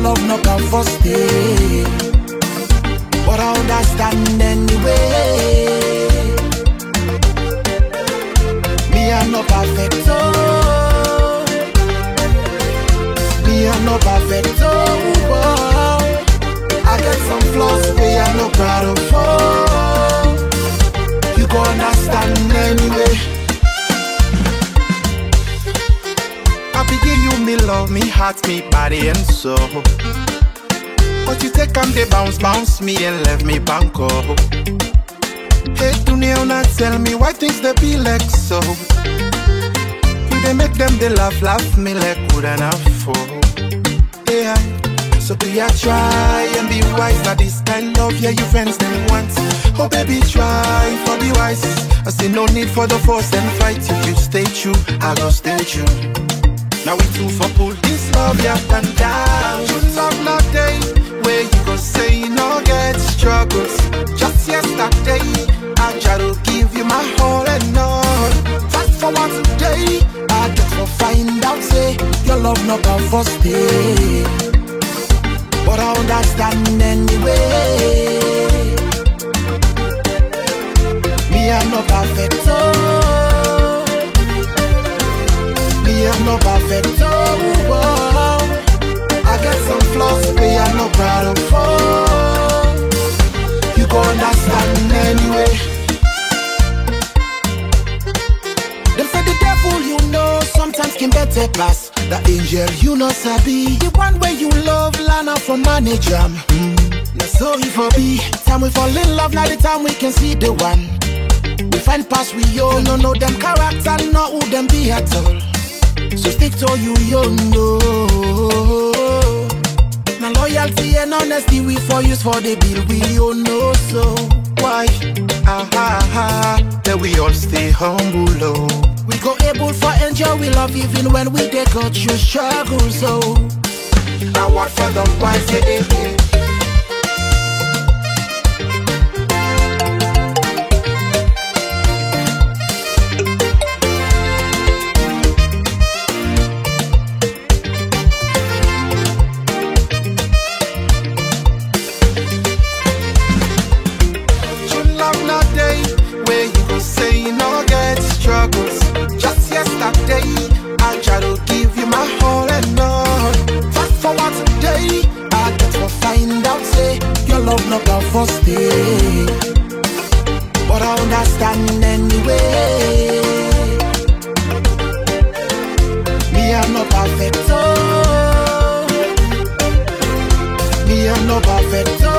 love no come first day. But I understand anyway. Me I'm no perfect, oh. Me I'm no perfect, oh. I get some flaws, we I'm no proud of. Oh. You go understand anyway. I be give you me love, me heart, me body and soul. But you take am they bounce, bounce me and left me banko. Hey, Dunia, not tell me why things they be like so. You they make them they laugh, laugh me like good enough for. Yeah, so do ya try and be wise? That this kind of yeah, you friends them want. Oh baby, try for the wise. I say no need for the force and fight. If you stay true, I go stay true. Now we two for pull this love up and down. You love not day where you go say you no get struggles. Just yesterday, I try to give you my whole and all. Fast forward today, I just for find out say your love no come first day. But I understand anyway. Me I'm no perfect, oh. Me I'm no perfect, oh. oh. I get some flaws, me I'm no proud of. Oh. You go understand anyway. Them say the devil you know sometimes can better pass. The angel you know sabi. The one where you love Lana for manage am. Mm. Now so if for be time we fall in love, now the time we can see the one. We find past we all no know them character, not who them be at all. So stick to you, you know. Now loyalty and honesty we for use for the bill we all know so. Why? Ah ha ha. That we all stay humble, oh. We go able for enjoy we love even when we dey go through struggle so. Now what for the wise? Yeah, yeah, yeah. You love not day where you go say you no get struggles. Just yesterday, I try to give you my whole and all. Fast forward today, I get for find out say your love no come first day. But I understand anyway. Me I'm no perfect, oh. Me I'm no perfect, oh.